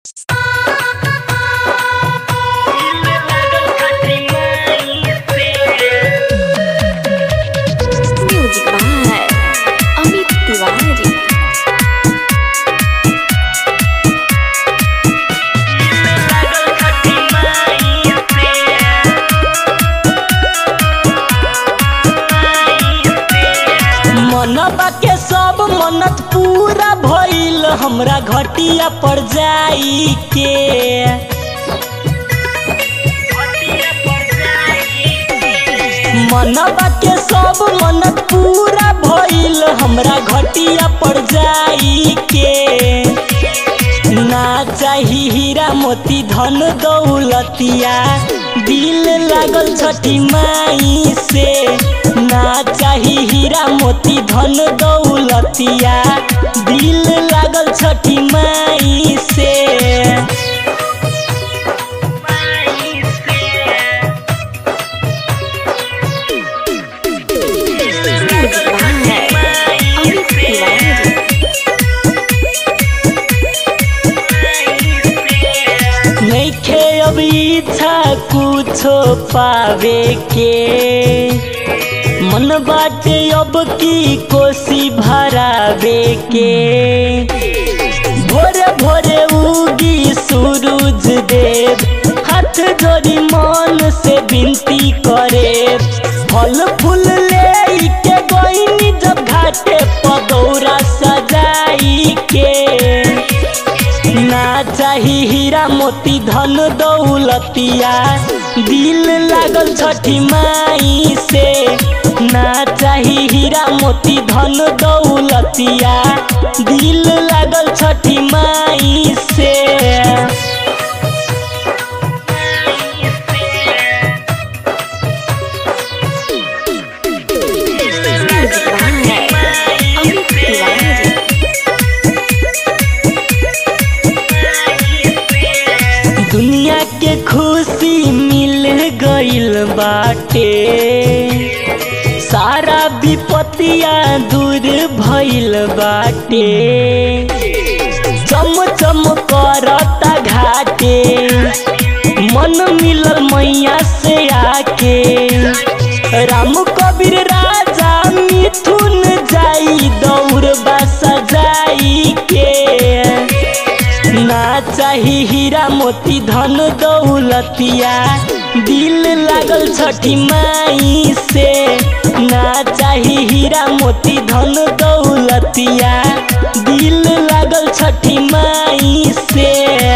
music by Amit Tiwari मनबा के सब मन्नत पूरा भइल हमरा घटिया पर जाई के मनबा के सब मन्नत पूरा भइल हमरा घटिया पर जाई के ना चाही हीरा मोती धन दौलतिया दिल लागल छठी माई से ना चाही हीरा मोती धन दौलतिया दिल लागल छठी माई से म्यूजिक बाय अमित तिवारी नइखे अब इच्छा कुछो पावे के मन बाटे अब की कोसी भरावे के भोरे भोरे उगी सूरज देव हाथ जोड़ी मन से विनती करे फल फूल ले के गईनी जब घाटे पदौरा सजाई के ना चाही हीरा मोती धन दौलतिया दिल लागल छठी माई से ना चाही हीरा मोती धन दौलतिया दिल लागल छठी माई से म्यूजिक बाय अमित तिवारी दुनिया के खुशी मिल गइल बाटे सारा विपतिया दूर भइल बाटे चम चम करता घाटे मन मिलल मैया से आके राम कबीर राजा मिथुन जाई दौड़ सजाई के ना चाही हीरा मोती धन दौलतिया दिल लागल छठी माई से ना चाही हीरा मोती धन दौलतिया दिल लागल छठी माई से